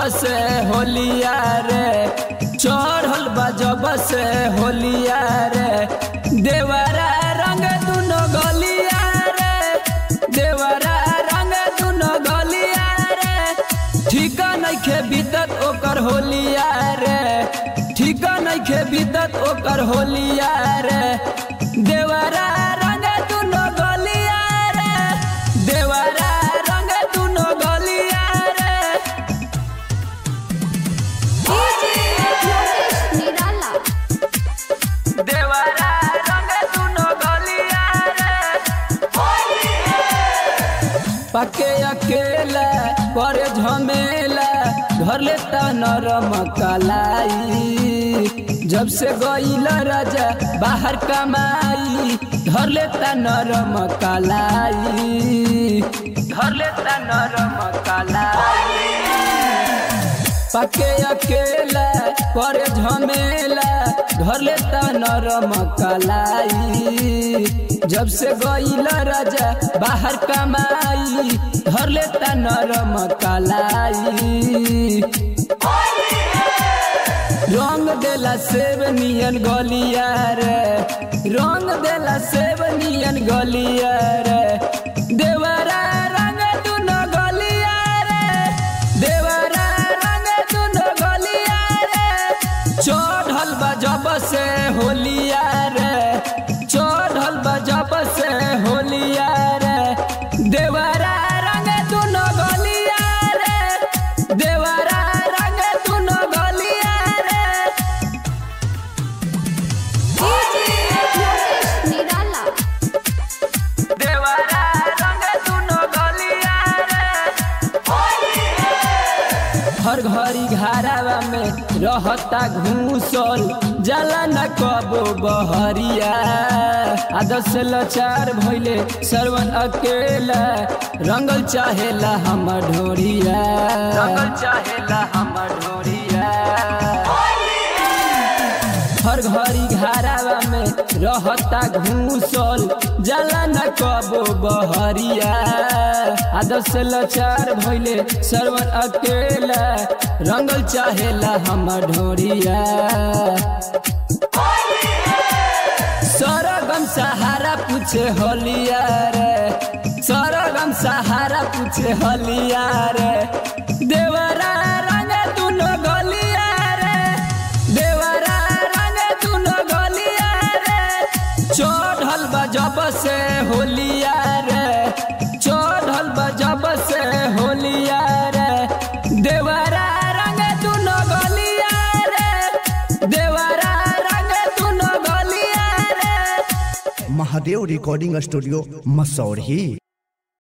से होलिया रे चढ़ल बा जब से होलिया रे देवरा रंग दुनो गलिया रे देवरा रंग दुनो गलिया रे ठीका नइखे बीतत ओकर होलिया रे ठीका नइखे बीतत ओकर होलिया रे देवरा रंग दुनो गलिया रे देवरा रंग दुनो गलिया रे निराला देवरा रंग दुनो गलिया रे पके अकेला पर झमेला घर लेता नरम कलाई जब से गईल राजा बाहर कमाई घर लेता नरम कलाई घर लेता नरम कलाई पके अकेला पर झमेला घर लेता नरम कलाई जब से गईल राजा बाहर कमाई घर लेता नरम कलाई रंग देला सेब नियन गलिया रे रंग देला सेब नियन गलिया रे देवरा रंग दुनो गलिया रे देवरा रंग दुनो गलिया रे चढ़ल बा जब से होलिया रे चढ़ल बा जब से होलिया रे देवरा रंग दुनो गलिया रे देवरा रंग दुनो गलिया रे निराला देवरा रंग दुनो गलिया रे हर घड़ी घरावा में रहता घूसल जाला न कबो बहरिया आदत से लाचार भइले सरवन अकेला रंगल चाहेला हमर ढोरिया रंगल चाहेला हमर ढोरिया हर घड़ी घरावा में रहता घूसल जाला न कबो बहरिया आदत से लाचार भइले सरवन अकेला रंगल चाहेला हमर ढोरिया सरगम सहारा पूछे होलिया रे सरगम सहारा पूछे होलिया रे देवरा रंग दुनो गलिया रे देवरा रंग दुनो गलिया रे चढ़ल बा जब से होलिया रे चढ़ल बा जब से होलिया रे देवरा रंग दुनो गलिया रे देवरा रंग दुनो गलिया रे महादेव रिकॉर्डिंग स्टूडियो मसौरी